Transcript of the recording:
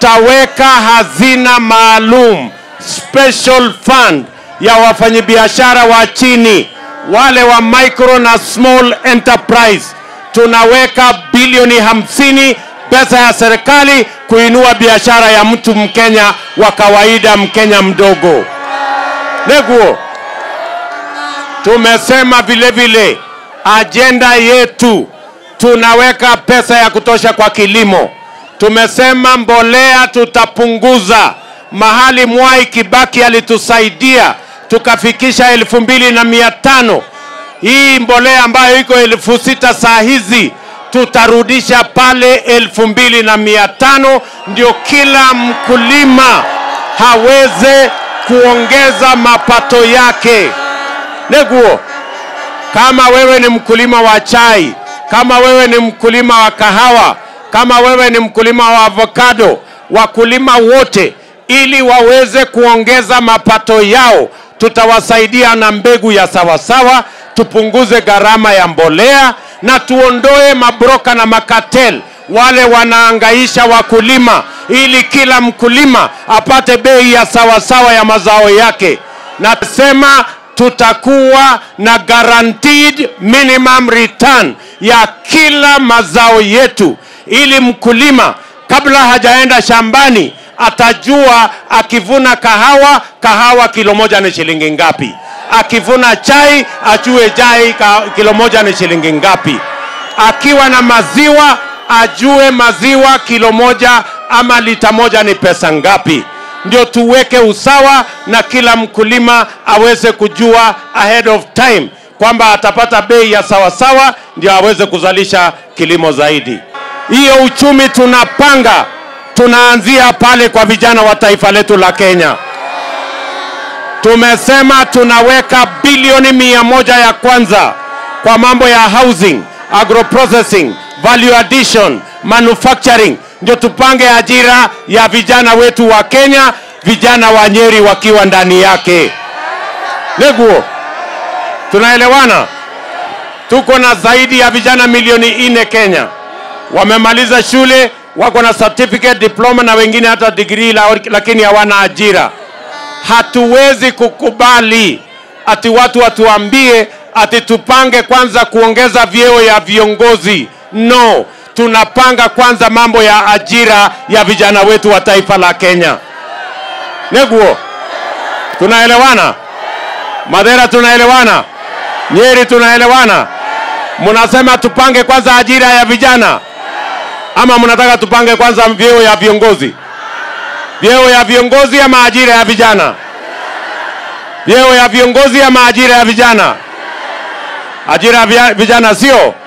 tutaweka hazina maalum special fund ya wafanyabiashara wa chini wale wa micro na small enterprise tunaweka bilioni hamsini pesa ya serikali kuinua biashara ya mtu mkenya wa kawaida mkenya mdogo neguo tumesema vile vile ajenda yetu tunaweka pesa ya kutosha kwa kilimo tumesema mbolea tutapunguza mahali mwai kibaki alitusaidia tukafikisha elfu mbili na mia tano hii mbolea ambayo iko elfu sita saa hizi tutarudisha pale elfu mbili na mia tano ndio kila mkulima haweze kuongeza mapato yake neguo kama wewe ni mkulima wa chai kama wewe ni mkulima wa kahawa kama wewe ni mkulima wa avocado wakulima wote ili waweze kuongeza mapato yao tutawasaidia na mbegu ya sawasawa tupunguze gharama ya mbolea na tuondoe mabroka na makatel wale wanaangaisha wakulima ili kila mkulima apate bei ya sawasawa ya mazao yake nasema tutakuwa na guaranteed minimum return ya kila mazao yetu ili mkulima kabla hajaenda shambani atajua akivuna kahawa kahawa kilo moja ni shilingi ngapi akivuna chai ajue chai ka- kilo moja ni shilingi ngapi akiwa na maziwa ajue maziwa kilo moja ama lita moja ni pesa ngapi ndio tuweke usawa na kila mkulima aweze kujua ahead of time kwamba atapata bei ya sawasawa ndio aweze kuzalisha kilimo zaidi hiyo uchumi tunapanga tunaanzia pale kwa vijana wa taifa letu la kenya tumesema tunaweka bilioni mia moja ya kwanza kwa mambo ya housing agroprocessing value addition manufacturing ndio tupange ajira ya vijana wetu wa kenya vijana wa nyeri wakiwa ndani yake neguo tunaelewana tuko na zaidi ya vijana milioni nne kenya wamemaliza shule wako na certificate diploma na wengine hata digrii la- lakini hawana ajira hatuwezi kukubali ati watu watuambie ati tupange kwanza kuongeza vyeo ya viongozi no tunapanga kwanza mambo ya ajira ya vijana wetu wa taifa la kenya neguo tunaelewana madhera tunaelewana nyeri tunaelewana mnasema tupange kwanza ajira ya vijana ama mnataka tupange kwanza vyeo ya viongozi vyeo ya viongozi ama ajira ya vijana vyeo ya viongozi ama ajira ya vijana ajira ya vya- vijana sio